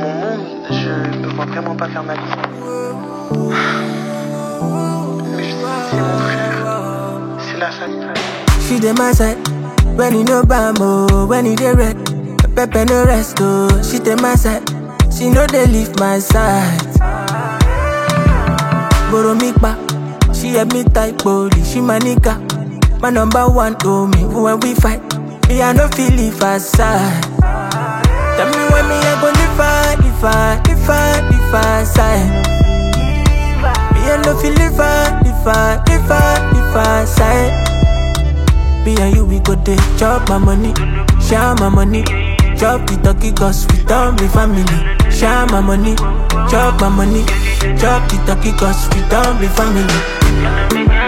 mon monde, je ne vois vraiment pas faire ma vie. Mais je sais que c'est mon frère, c'est la famille. She dey my side when you no bam oh, when you dey red. Pepper no rest oh, she dey my side. She no dey leave my side. Borrow me back, she help me type body. She my nigga, my number one oh me. When we fight, me I no feel leave her side. Tell me when me I go live her, live her, live her, live her side. Me I no feel live her, live her, live her, live her side. Me and you, we go dey chop my money, share my money. Chop the turkey cause we don't be family. Share my money, chop my money. Chop the turkey cause we don't be family.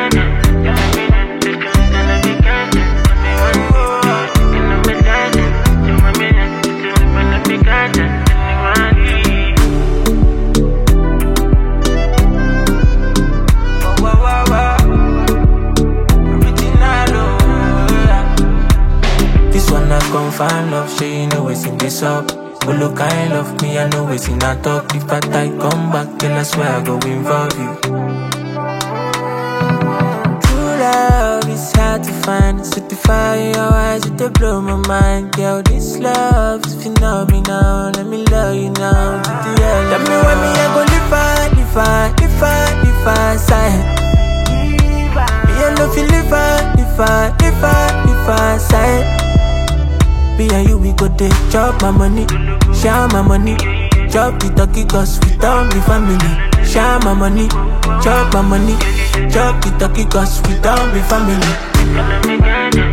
This one I confirm love, she you know it's in this up. But look, kind love me, I know it's in a talk. If I die, come back, then I swear I go involve you. True love is hard to find. Certify your eyes, it dey blow my mind. Girl, this love is phenomenal. Let me love you now. To the end. Tell me when me I go live far, live far, live far, live far side. Me I no feel live far, live far, live far, live far side. Me and you, we go dey chop my money, share my money. Chop the turkey cause we don't be family. Share my money, chop my money. Chop the turkey cause we don't be family.